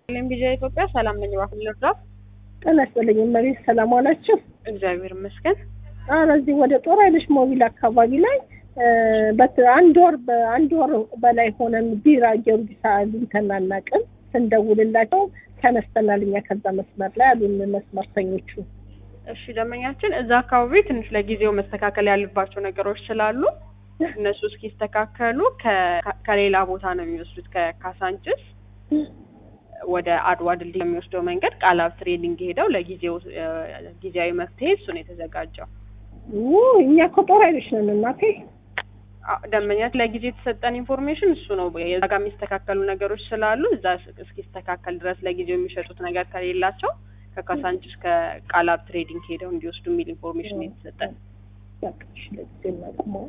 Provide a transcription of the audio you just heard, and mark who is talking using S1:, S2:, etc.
S1: ቴሌቪዥን ኢትዮጵያ ሰላም ነኝ። እባክህ ልርዳው?
S2: ጤና ይስጥልኝ እመቤት፣ ሰላም ዋላችሁ?
S1: እግዚአብሔር ይመስገን።
S2: ኧረ እዚህ ወደ ጦር ኃይሎች ሞቢል አካባቢ ላይ በት አንድ ወር በአንድ ወር በላይ ሆነን ቢራ ጊዮርጊስ አግኝተን አናውቅም። ስንደውልላቸው ተነስተናል እኛ ከዛ መስመር ላይ አሉን መስመርተኞቹ።
S1: እሺ ደንበኛችን እዛ አካባቢ ትንሽ ለጊዜው መስተካከል ያለባቸው ነገሮች ስላሉ እነሱ እስኪስተካከሉ ከ- ከሌላ ቦታ ነው የሚወስዱት ከካሳንችስ ወደ አድዋ ድልድይ የሚወስደው መንገድ ቃላብ ትሬኒንግ ሄደው ለጊዜው እ፣ ጊዜያዊ መፍትሄ እሱ ነው የተዘጋጀው።
S2: ው እኛ እኮ ጦር ኃይሎች ነን እናቴ።
S1: አ- ደንበኛት ለጊዜ የተሰጠን ኢንፎርሜሽን እሱ ነው። የዛ ጋር የሚስተካከሉ ነገሮች ስላሉ እዛ እስ- እስኪስተካከል ድረስ ለጊዜው የሚሸጡት ነገር ከሌላቸው ከካሳንችስ ከቃላብ ትሬዲንግ ሄደው እንዲወስዱ የሚል ኢንፎርሜሽን ነው የተሰጠን።
S2: በቃ እሺ፣ ለጊዜው እናቁመው።